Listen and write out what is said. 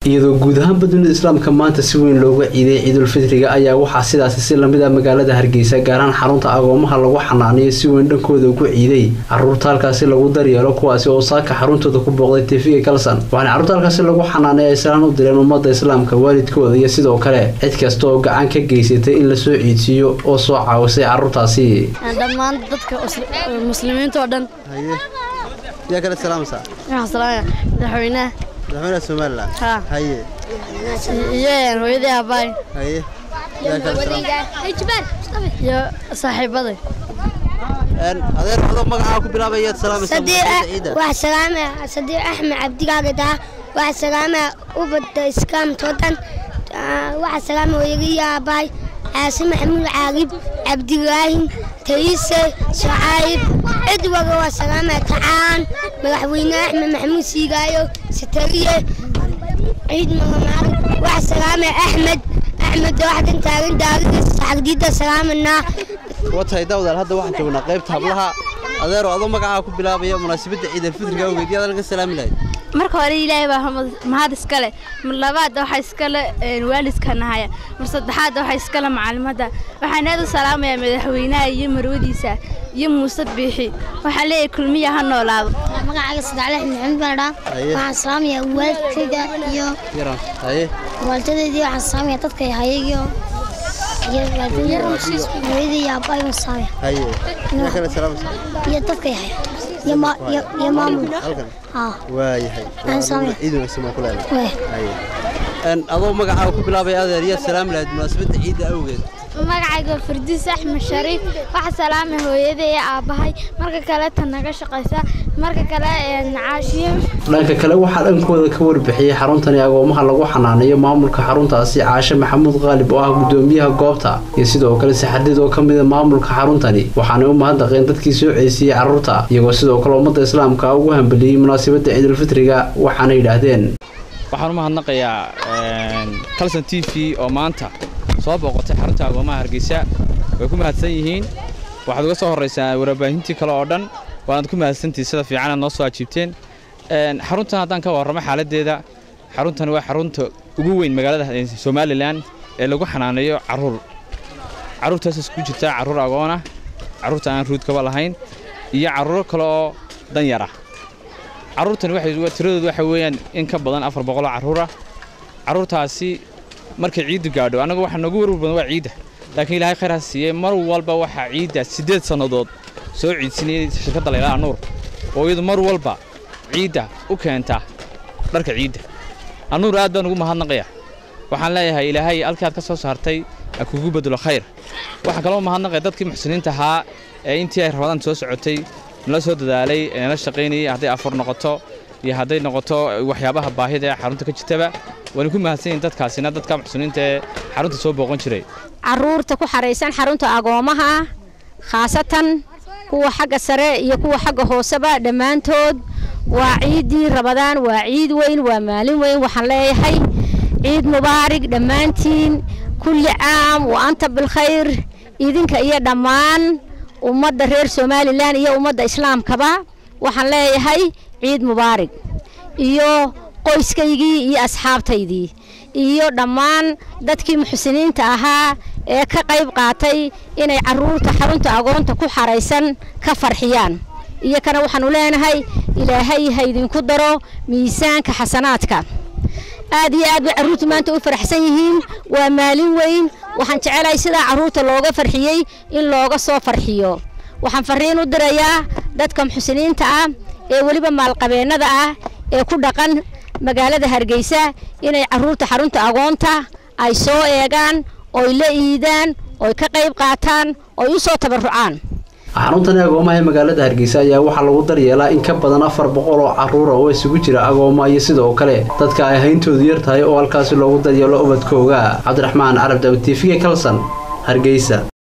iyadoo guud ahaanba dunida islaamka maanta si weyn looga ciiday ciidulfitriga ayaa waxaa sidaasi si lamid a magaalada hargeysa gaaraan xarunta agoomaha lagu xanaaniyo si weyn dhankooda ugu ciiday caruurta halkaasi lagu daryeelo kuwaasi oo saaka xaruntooda ku booqday tv kalson waxaana carruurta halkaasi lagu xanaanay ay salaan u direen ummadda islaamka waalidkooda iyo sidoo kale cid kasta oo gacan ka geysatay in lasoo ciidsiiyo oo soo caawisay carruurtaasi dhammaan dadka muslimiinta oo dhan yaa kale salaamaysaa waxaan salaamaya madaxweynaha madaxweynaha somalilan Ha. haye iyo hooyadii aabbaay haye yaa kale salaam iyo saaxiibaday een adeer adoo magacaa ku bilaabayaad salaamaysaa munaasabadda ciida wax salaama sadiiq axmed cabdigaaga daa wax salaama ubadda iskaamtoo dhan wax salaama hooyagii aabbahay caasi maxamuud caagib cabdilaahim tayise shacaayib cid waga waa salaama tacaan madaxweyne axmed maxamuud siigaayo satariye ciid magamaarig wax salaama axmed axmed waxdan taagan daaridiisa saxagdiida salaamanaa watahay daawadaal hadda waxaan joognaa qaybta hablaha adeero adoo magacaa ku bilaabaya munaasabadda ciidulfitriga awgeed yaad laga salaami lahayd marka hore ilaahay baa hamad- mahad iskale mar labaad waxaa iskale een, waalidka nahaya mar saddexaad waxaa iskale macalimadda waxaan aad u salaamayaa madaxweynaha iyo marwadiisa iyo muuse biixi waxaan leeyahay kulmiya ha noolaado magacaaga sadexle maxamed baan dhaa Haye. waxaan salaamayaa waalidkayga iyo yaran haye waalidadeedii waxaan salaamayaa dadka hayagiyo iyo waalidadeeda hooyadii iyo aabbahay waan salaamaya haye yaa kale salaamaysaa iyo dadka haya iyo ma- iyo- iyo maamulka halkan haa waayahay Aan salaamay. ciid wanaagsan baan ku leedahay weh haye een adoo magacaa ku bilaabaya adeer yaad salaami lahayd munaasabadda ciidda awgeed magacayga fardiis axmed shariif waxaa salaamay hooyada iyo aabbahay marka kale tan naga shaqaysa marka kale caashiye dhanka kale waxaa dhankooda ka warbixiyey xaruntani agoomaha lagu xanaanayo maamulka xaruntaasi caashe maxamuud qaalib oo ah gudoomiyaha goobta iyo sidoo kale saxadid oo ka mida maamulka xaruntani waxaanay u mahadnaqeen dadkii soo ceysiyey carruurta iyagoo sidoo kale ummadda islaamka ugu hambeliyey munaasabadda ciidulfitriga waxaana yidhaahdeen waxaan u mahadnaqayaa calson t v oo maanta soo booqotay xarunta agoomaha hargeysa way ku mahadsan yihiin waxaad uga soo horraysaa warbaahintii kale oo dhan waanaad ku mahadsantihi sida fiicanaad noo soo ajiibteen Een, xaruntan haddaan ka warramo xaaladdeeda xaruntani waa xarunta ugu weyn magaalada eh, somalilan ee lagu xanaaneeyo carruur carruurtaas isku jirta carruur agoona carruurta aan ruudkaba lahayn iyo carruuro kale oo danyara carruurtani waxay wa- tiradoodu waxa weeyaan in ka badan afar boqol oo carruura carruurtaasi markay ciiddu gaadho annagu waxa noogu warwar badan waa ciidda laakiin ilaahay khayr ha siiyey mar walba waxaa ciidda siddeed sannadood soo ciidsinayay shirkadda laylaa nuur oo iyadu mar walba ciidda u keenta dharka ciidda anuur aad baan ugu mahadnaqaya waxaan leeyahay ilaahay halkii aad ka soo saartay ha kugu bedelo khayr waxaan kaloo mahadnaqaya dadkii muxsiniinta ahaa ee intii ay rabadaan soo socotay nala soo dadaalay ee nala shaqaynayay hadday afur noqoto iyo hadday noqoto waxyaabaha baahida ee xarunta ka jirtaba waana ku mahadsan yihin dadkaasina dadka muxsiniinta ee xarunta soo booqan jiray caruurta ku xaraysan xarunta agoomaha khaasatan kuwa xagga sare iyo kuwa xagga hooseba dhammaantood waa ciiddii rabadaan waa ciid weyn waa maalin weyn waxaan leeyahay ciid mubaarig dhammaantiin kulli caam wa anta bilkhayr idinka iyo dhammaan ummadda reer somalilan iyo ummadda islaamkaba waxaan leeyahay ciid mubaarig iyo qoyskaygii iyo asxaabtaydii iyo dhammaan dadkii muxsiniinta ahaa ee ka qayb qaatay inay caruurta xarunta agoonta ku xaraysan ka farxiyaan iyo kana waxaanu leenahay ilaahay ha idinku daro miisaanka xasanaadka aad iyo aad bay carruurtu maanta u faraxsan yihiin waa maalin weyn waxaan jecelahay sidaa carruurta looga farxiyey in looga soo farxiyo waxaan farriin u dirayaa dadka muxsiniinta ah ee weliba maalqabeennada ah ee ku dhaqan magaalada hargeysa inay carruurta xarunta agoonta ay soo eegaan oy la iidaan oy ka qayb qaataan oy u soo tabarucaan xaruntani agoomaha ee magaalada hargeysa ayaa waxaa lagu daryeelaa in ka badan afar boqol oo carruura oo isugu jira agooma iyo sidoo kale dadka ay hayntoodu yar tahay oo halkaasi loogu daryeelo ubadkooga cabdiraxmaan carab daawid tv kalson hargeysa